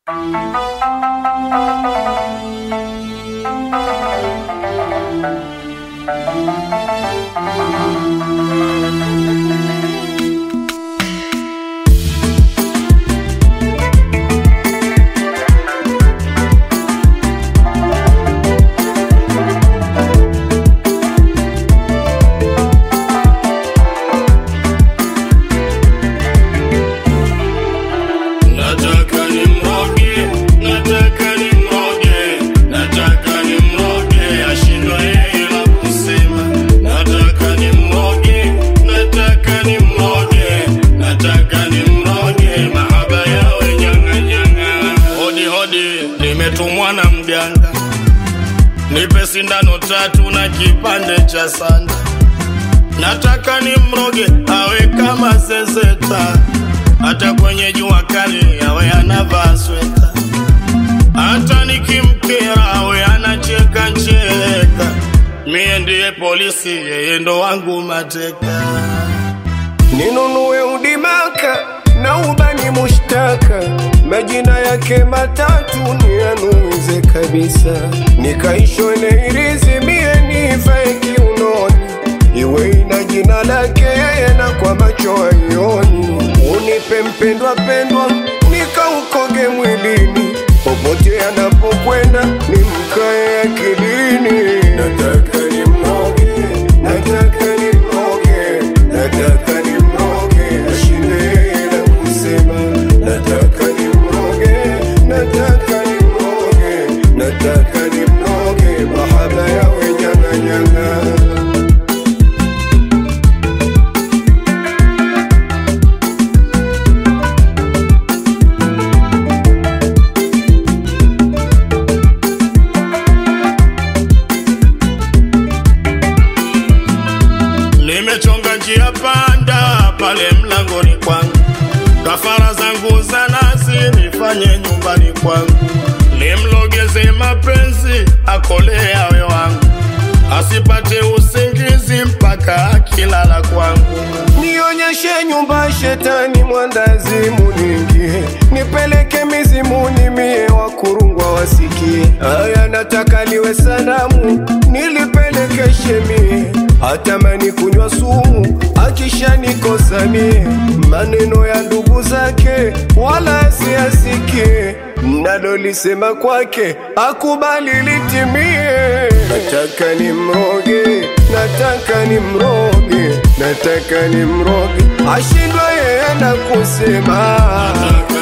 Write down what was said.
Nataka nimroge, nataka nimroge, nataka nimroge, ashindwe yeye la kusema. Nataka nimroge, nataka nimroge, nataka nimroge, mahaba yawe nyanga nyanga. Hodi hodi, nimetumwa na mganga, nipe sindano tatu na kipande cha sanda. Nataka nimroge awe kama zezeta, hata kwenye jua kali awe anavaa sweta, hata nikimkera awe anacheka cheka. Mie ndiye polisi, yeye ndo wangu mateka. ninunue udimaka na ubani mushtaka, majina yake matatu nianuze kabisa, nikaishone irizi mie nivae kiunoni, iwe ina jina lake yeye na kwa macho aioni, unipe mpendwa pendwa nikaukoge mwilini, popote anapokwenda nimkae akilini. Nataka nimroge, nataka nimroge, nataka nimroge, ashinde yeye la kusema. Nataka nimroge, nataka nimroge, nataka nimroge, mahaba yawe nyanga nyanga. Nimechonga njia panda pale mlangoni kwangu, kafara zangu za nazi nifanye nyumbani kwangu, nimlogeze mapenzi akole awe wangu, asipate usingizi mpaka akilala kwangu. Nionyeshe nyumba shetani mwandazimu ningie, nipeleke mizimuni mie wakurungwa wasikie. Aya, nataka liwe sanamu nilipelekeshe mie, hatamani kunywa sumu akishanikosa mie, maneno ya ndugu zake wala asiasikie, mnalolisema kwake akubali litimie. Nataka nimroge, nataka nimroge, nataka nimroge, ashindwe yeye na kusema Nataka